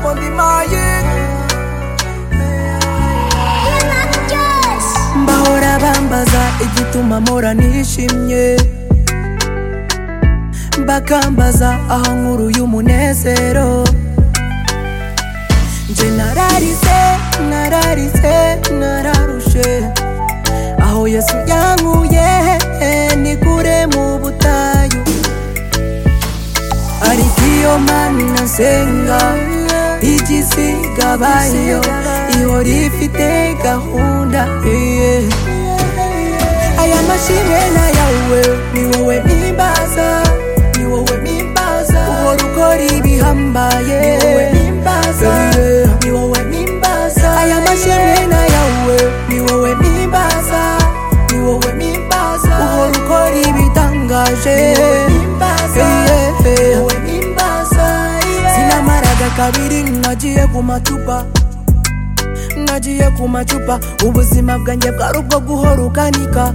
won't be mine bahora bambaza igituma mpora nishimye bakambaza aho nkuruye umunezero nje nararize nararize nararushe aho yesu yankuye ni kure mu butayu ariko iyo mana nsenga igisigabayo ihora ifite gahunda iye aya mashimwe n'ayawe ni wowe nimbaza ni wowe nimbaza uhora ukora ibihambaye ni wowe nimbaza ni wowe nimbaza aya mashimwe n'ayawe ni wowe nimbaza ni wowe nimbaza uhora ukora ibitangaje ni wowe nimbaza ni wowe nimbaza sinamaraga kabiri nagiye ku macupa nagiye ku macupa ubuzima bwanjye bwari ubwo guhora ukanika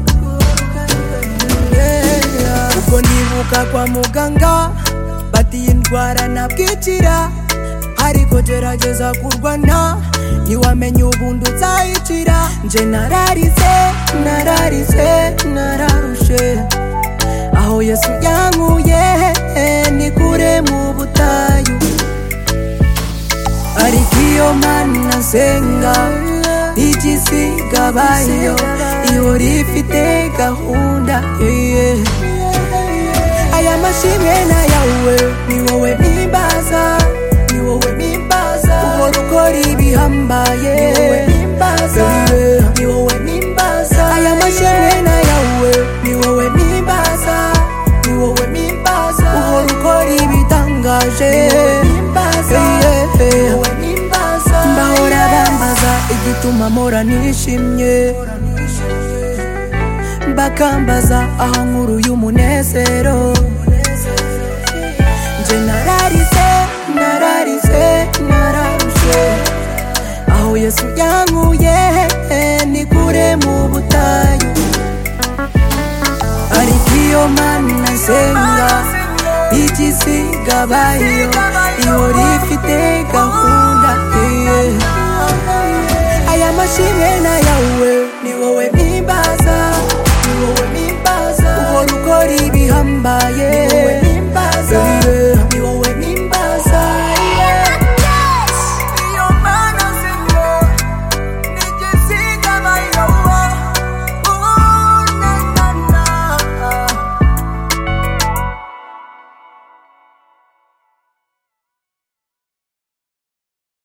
Yeah. ubwo ndibuka kwa muganga bati iyi ndwara ntabwikira ariko gerageza kurwana ntiwamenye ubundi uzayikira nje nararize nararize nararushe aho yesu yankuye ni kure mu butayu ariko iyo mana nsenga igisigabayo ihora ifite gahunda iye aya mashimwe n'ayawe ni wowe nimbaza ni wowe nimbaza uhora ukora ibihambaye ni wowe nimbaza ni wowe nimbaza aya mashimwe n'ayawe ni wowe nimbaza ni wowe nimbaza uhora ukora ibitangaje ni wowe nimbaza ni wowe nimbaza mbahora bambaza igituma mpora nishimye bakambaza aho nkuruye umunezero nje nararize nararize nararushe aho yesu yankuye ni kure mu butayu ariko iyo mana nsenga igisigabayo ihora ifite gahunda iye aya mashimwe n'ayawe ni wowe nimbaza ni wowe nimbaza uhora ukora ibihambaye